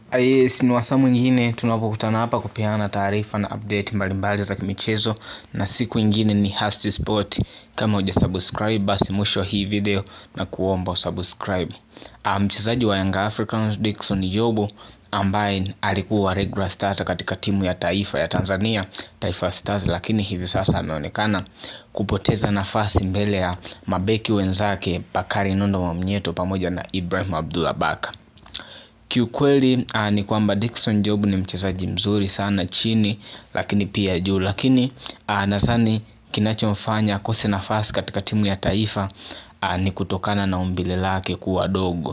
Yes, ni wasaa mwingine tunapokutana hapa kupeana taarifa na update mbalimbali za kimichezo na siku ingine ni Hasti Sport. Kama huja subscribe basi mwisho wa hii video na kuomba subscribe. Mchezaji wa Young Africans Dickson Jobo ambaye alikuwa regular starter katika timu ya taifa ya Tanzania Taifa Stars, lakini hivi sasa ameonekana kupoteza nafasi mbele ya mabeki wenzake Bakari Nondo Mwamnyeto pamoja na Ibrahim Abdullah Baka. Kiukweli ni kwamba Dickson Job ni mchezaji mzuri sana chini lakini pia juu, lakini nadhani kinachomfanya akose nafasi katika timu ya taifa ni kutokana na umbile lake kuwa dogo.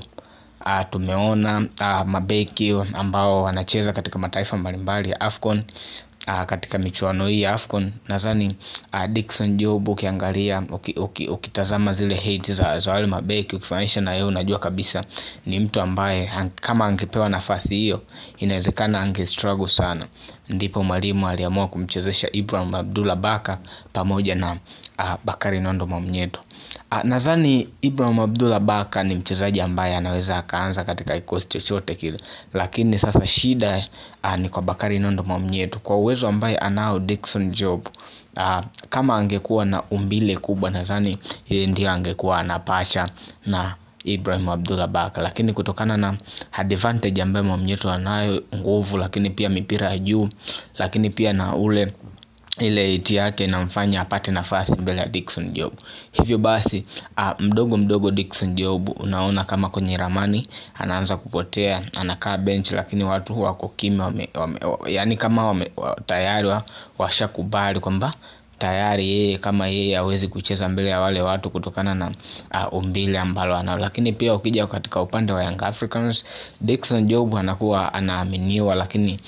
Tumeona mabeki ambao wanacheza katika mataifa mbalimbali ya Afcon katika michuano hii ya Afcon nadhani Dickson Job ukiangalia ukitazama zile height za wale mabeki ukifanisha na yeye unajua kabisa ni mtu ambaye kama angepewa nafasi hiyo inawezekana ange struggle sana. Ndipo mwalimu aliamua kumchezesha Ibrahim Abdullah Baka pamoja na Bakari Nondo Mwamnyeto. Nadhani Ibrahim Abdullah Baka ni mchezaji ambaye anaweza akaanza katika kikosi chochote kile, lakini sasa shida ni kwa Bakari Nondo Mwamnyeto kwa uwezo ambaye anao Dickson Job. Kama angekuwa na umbile kubwa nadhani yeye ndiye angekuwa anapacha na Ibrahim Abdullah Baka, lakini kutokana na advantage ambayo Mwamnyeto anayo, nguvu, lakini pia mipira ya juu, lakini pia na ule ile iti yake inamfanya apate nafasi mbele ya Dickson Job. Hivyo basi mdogo mdogo Dickson Job unaona kama kwenye ramani anaanza kupotea, anakaa bench, lakini watu wako kimya, yaani kama wame, tayari washakubali kwamba tayari yeye kama yeye hawezi kucheza mbele ya wale watu kutokana na umbile ambalo analo. Lakini pia ukija katika upande wa Young Africans Dickson Job anakuwa anaaminiwa, lakini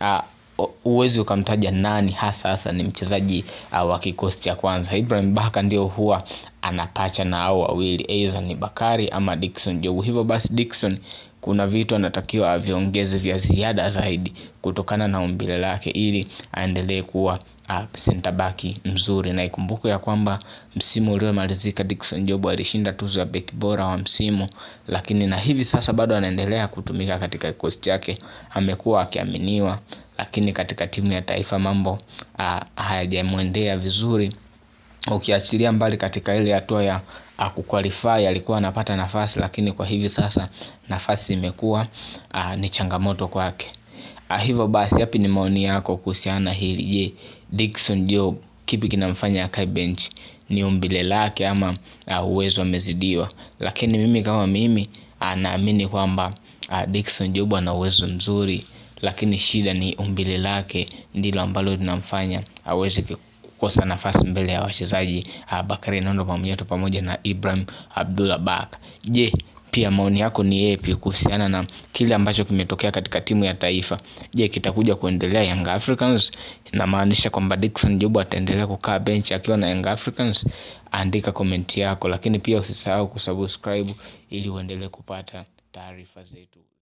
huwezi ukamtaja nani hasa hasa ni mchezaji wa kikosi cha kwanza. Ibrahim Baka ndio huwa anapacha na hao wawili, either ni Bakari ama Dickson Job. Hivyo basi Dickson kuna vitu anatakiwa aviongeze vya ziada zaidi kutokana na umbile lake ili aendelee kuwa center back mzuri, na ikumbuke ya kwamba msimu uliomalizika Dickson Job alishinda tuzo ya beki bora wa msimu, lakini na hivi sasa bado anaendelea kutumika katika kikosi chake, amekuwa akiaminiwa, lakini katika timu ya taifa mambo hayajamwendea vizuri. Ukiachilia mbali katika ile hatua ya kuqualify alikuwa anapata nafasi, lakini kwa hivi sasa nafasi imekuwa ni changamoto kwake. Hivyo basi yapi ni maoni yako kuhusiana na hili? Je, Dickson Job kipi kinamfanya akae bench? Ni umbile lake ama uwezo amezidiwa? Lakini mimi kama mimi naamini kwamba Dickson Job ana uwezo mzuri, lakini shida ni umbile lake ndilo ambalo linamfanya aweze kukosa nafasi mbele ya wachezaji Bakari Nondo Mwamnyeto pamoja na Ibrahim Abdullah Baka. Je, pia maoni yako ni yepi kuhusiana na kile ambacho kimetokea katika timu ya taifa? Je, kitakuja kuendelea Young Africans? Inamaanisha kwamba Dickson Job ataendelea kukaa bench akiwa na Young Africans? Andika komenti yako, lakini pia usisahau kusubscribe ili uendelee kupata taarifa zetu.